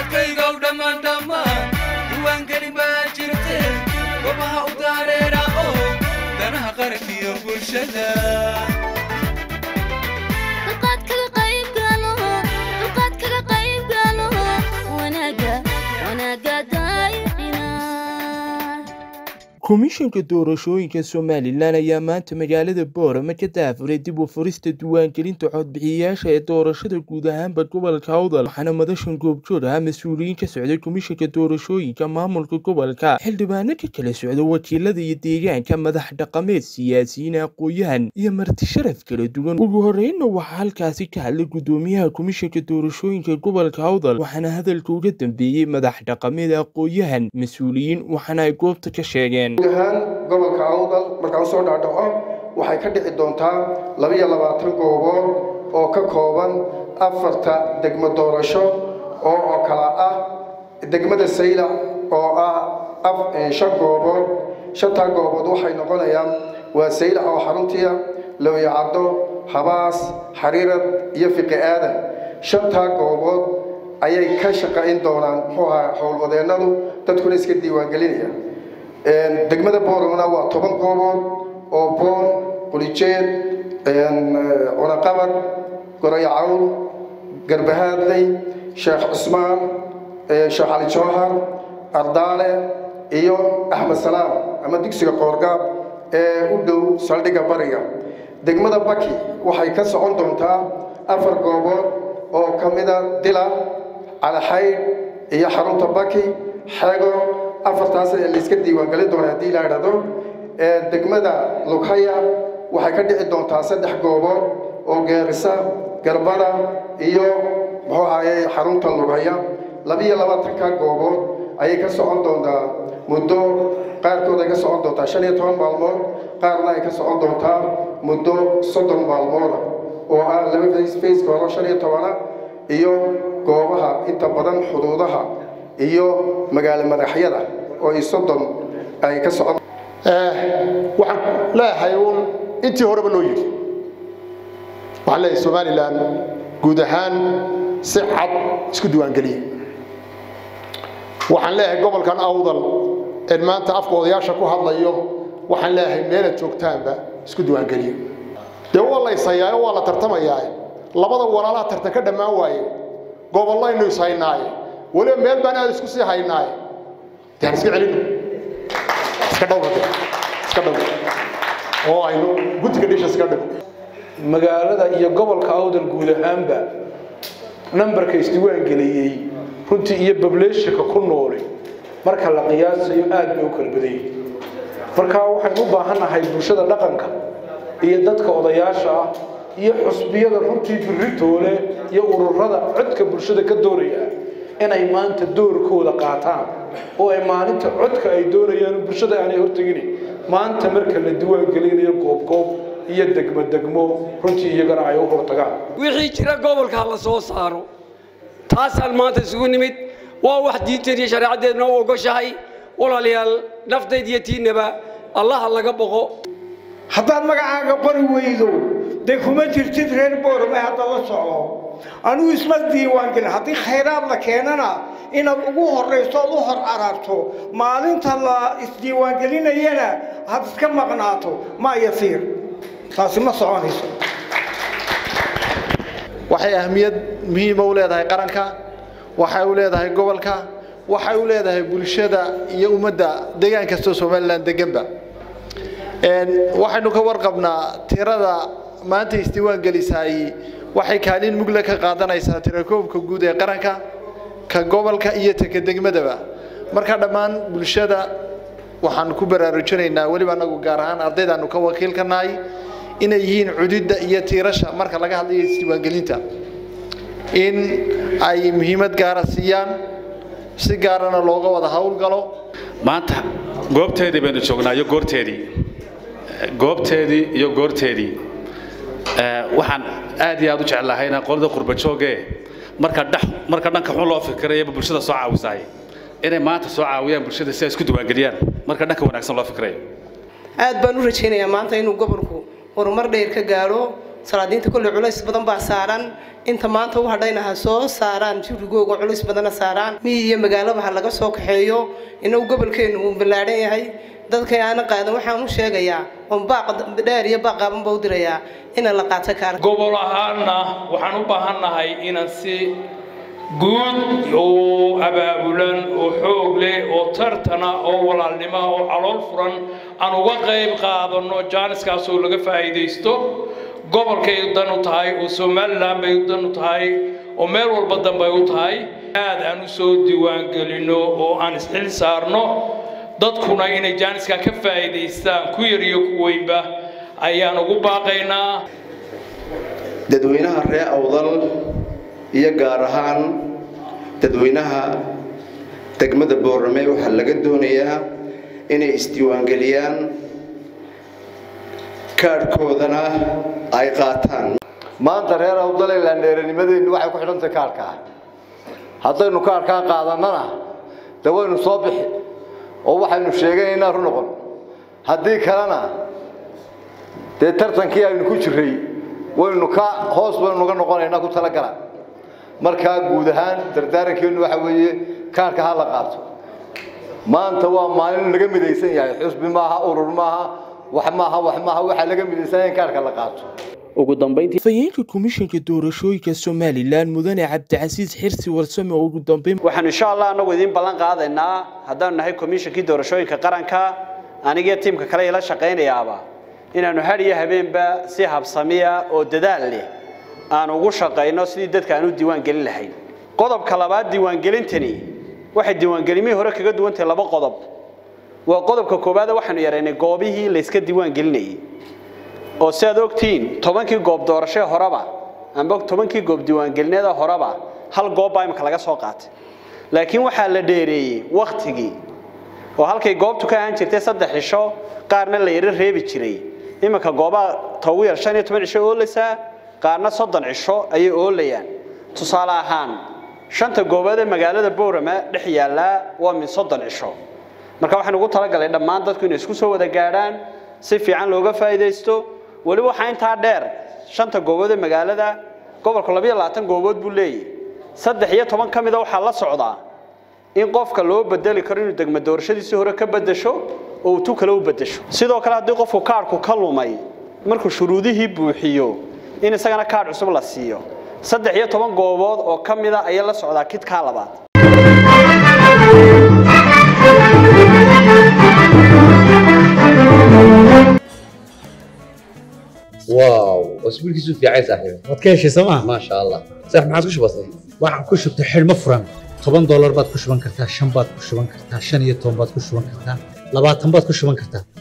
dadkaygow dhammaan dhammaan diiwaangeli baa jirte gobaha u daareera oo danaha qarankiyo bulshada komishanka doorashooyinka somalilan ayaa maanta magaalada boorama ka daafuray dib u furista diiwaangelinta codbixiyayaasha ee doorashada guud ahaanba gobolka awdal waxaana madashan goobjood ah mas-uuliyiin ka socday komishanka doorashooyinka maamulka gobolka xildhibaano ka kala socda wakiilada iyo deegaanka madax dhaqameed siyaasiyiin aqooyahan iyo marti sharaf kala duwan ugu horeynna waxaa halkaasi ka hadlay gudoomiyaha komishanka doorashooyinka gobolka awdal waxaana hadalka uga dambeeyey madax dhaqameed aqooyahan mas-uuliyiin waxaana ay goobta ka sheegeen guud ahaan gobolka awdal markaan usoo dhaadhaco waxay ka dhici doontaa labiyo labaatan goobood oo ka kooban afarta degmo doorasho oo oo kala ah degmada saylac oo ah shan goobood shantaa goobood waxay noqonayaan waa saylac oo xaruntiya lowyacaddo habaas xariirad iyo fiqi aadan shantaa goobood ayay ka shaqayn doonaan muxuu ahaa howlwadeennadu dadkuna iska diiwaangelinaya degmada booromana waa toban goobood oo boon qulijeed cunaqabad goray cawl garbahaadley sheekh cusmaan sheekh cali jowhar ardaale iyo axmed salaam ama dugsiga qoorgaab ee u dhow saldhigga bariga degmada baki waxay ka socon doontaa afar goobood oo ka mida dila calaxaydh iyo xarunta baki xego afartaas ee layska diiwaangelin doona haddii la idhahdo degmada lughaya waxay ka dhici doontaa saddex goobood oo geerisa garbada iyo muxuu ahaye xarunta lughaya labiyo labaatanka goobood ayay ka socon doontaa muddo qaarkood ay ka socon doontaa shan iyo toban maalmood qaarna ay ka socon doontaa muddo soddon maalmooda oo ah laba faceka horo shan iyo tobana iyo goobaha inta badan xuduudaha iyo magaalo madaxyada oo ay soddon ay ka socon waxaan leeyahay uun intii horeba loo yidhi waxaan leeyahay somalilan guud ahaan si cad isku diiwaangeliye waxaan leeyahay gobolkan awdal een maanta afka odayaasha ku hadlayo waxaan leeyahay meelaad joogtaanba isku diiwaangeliye dee waa la yshayaa waa la tartamayaa labada walaalaha tartan ka dhammaan waaye gobollaynu is haynaaye weliba meel baan aad isku sii haynaaye daan iska celino iska dhowra iska dhowra oo aynu guddiga dhisha iska dhigo magaalada iyo gobolka awdal guud ahaanba nambarka isdiiwaangeliyey runtii iyo bableeshinka ku nooli marka la qiyaasayo aad bay u kala badan yihin markaa waxaynu u baahannahay bulshada dhaqanka iyo dadka odayaasha ah iyo xusbiyada runtii birritoole iyo ururada codka bulshada ka doonaya inay maanta doorkooda qaataan oo ay maalinta codka ay doonayaan bulshada aanay hortegin maanta marka la diiwaangelinayo goobgoob iyo degmo degmo runtii iyagana ay u hortagaan wixii jira gobolka la soo saaro taasaan maanta isugu nimid waa wax diinteen iyo shareecaddeedna u ogoshahay walaalayaal naftayd iyo tiinaba allaha laga boqo haddaad magacaaga qori weydo dee kuma jirtid reer boorame hadda la soco anugu isma diiwaangelin haddii khayraad la keenana inaad ugu horrayso ood u hor cararto maalinta la isdiiwaangelinayana had iska maqnaato ma yasiir taasi ma soconayso waxay ahmiyad muhiima u leedahay qaranka waxay u leedahay gobolka waxay u leedahay bulshada iyo ummadda deegaan kastoo somalilan deganba waxaynu ka warqabnaa tirada maanta isdiiwaan gelisaay waxay kaalin mugle ka qaadanaysaa tirakoobka guud ee qaranka ka gobolka iyo taka degmadaba marka dhammaan bulshada waxaan ku baraarujinaynaa weliba anagu gaar ahaan ardaydaanu ka wakiilka nahay inay yihiin cududda iyo tiirasha marka laga hadlayo isdiiwaangelinta in ay muhiimad gaara siiyaan si gaarana looga wada howlgalo maanta goobteedii baynu joognaa iyo goorteedii goobteedii iyo goorteedii waxaan aad iyo aad u jeclahay inaan qolada qurbajooge marka dhex marka dhanka xun loo fikirayaba bulshada soo caawisaay inay maanta soo caawiyaan bulshada si ay isku diiwaangeliyaan marka dhanka wanaagsan loo fikirayo aad baan u rajaynayaa maanta inuu gobolku horumar dheer ka gaadho salaadiinta kolley culays badan baa saaran inta maanta u hadhayna ha soo saaraan jurigooga culays badana saaraan miyi iyo magaalaba ha laga soo kaxeeyo inagu gobolkeennu uu ballaadhan yahay dadka aana qaadan waxaan u sheegayaa oon baaq dheer iyo baaq qaaban baa u dirayaa ina la qaato kaar gobol ahaanna waxaan u baahannahay inaan si guud oo abaabulan oo xoog leh oo tartana oo walaalnimo oo calool furan aan uga qayb qaadanno jaaniskaasoo laga faa'iidaysto gobolkay dan u tahay oo somalilan bay dan u tahay oo meel walba danbay u tahay aad aan u soo diiwaangelinno oo aan isxil saarno dadkuna inay jaaniska ka faa'iidaystaan ku yar iyo ku weynba ayaan ugu baaqaynaa dadweynaha ree awdal iyo gaar ahaan dadweynaha degmada boorame waxaa laga doonayaa inay isdiiwaangeliyaan kaadhkoodana ay qaataan maanta reer awdaleland dheeranimadeennu waxay ku xidhantahay kaarkaa haddaynu kaarkaa qaadannana de waynu soo bixi oo waxaynu sheeganaynaa ru noqon haddii kalena dee tartankii aynu ku jirray waynu ka hoos baynu uga noqonaynaa ku talagala markaa guud ahaan dardaarankeenu waxa weeye kaarka ha la qaato maanta waa maalin laga midaysan yahay xusbi maaha urur maaha wax maaha wax maaha waxaa laga midaysan yahay in kaarka la qaato ugu dambeyntii fayeenka komishanka doorashooyinka somalilan mudane cabdicasiis xirsi warsame oo ugu dambeyn waxaanu insha allah anagu idiin ballan qaadaynaa haddaanu nahay komishankii doorashooyinka qaranka anigiyo tiimka kale ila shaqaynayaaba inaanu had iyo habeenba si habsamiya oo dadaal leh aan ugu shaqayno sidii dadka aan u diiwaan gelin lahayn qodobka labaad diiwaangelintani waxay diiwaangelimihii hore kaga duwan tahay laba qodob waa qodobka koowaad waxaanu yaraynay goobihii layska diiwaan gelinayay oo si aad ogtihiin tobankii goob doorashee horeba amba tobankii goob diiwaangelineeda horeba hal goob baa imika laga soo qaatay laakiin waxaa la dheereeyey wakhtigii oo halkay goobtu ka ahaan jirtay saddex cisho qaarna la yaro reebi jiray iminka goobaha togu yar shan iyo toban cisho oolaysaa qaarna soddon cisho ayay oolayaan tusaale ahaan shanta goobood ee magaalada boorama dhex yaallaa waa min soddon cisho marka waxaan ugu talagalay dhammaan dadku inay isku soo wada gaadhaan si fiican looga faa'iidaysto weli waxaa intaa dheer shanta goobood ee magaalada gobolka labayo labaatan goobood buu leeyahy saddex iyo toban ka mida waxaa la socdaa in qofka loo bedeli karo inuu degmo doorashadiisii hore ka bedesho oo uu tu kale u bedesho sidoo kale haddii qofku kaadhku ka lumay markuu shuruudihii buuxiyo in isagana kaadh cusub la siiyo saddex iyo toban goobood oo ka mida ayay la socdaa kidkaa labaad واو اسبوع كيسو في عايز صاحبي waad ka heshay sooma ما شاء الله صح ما عادش بسيط waxaan ku shubtay xidhmo furan toban doolar baad ku shuban kartaa shan baad ku shuban kartaa shan iyo toban baad ku shuban kartaa labaatan baad ku shuban kartaa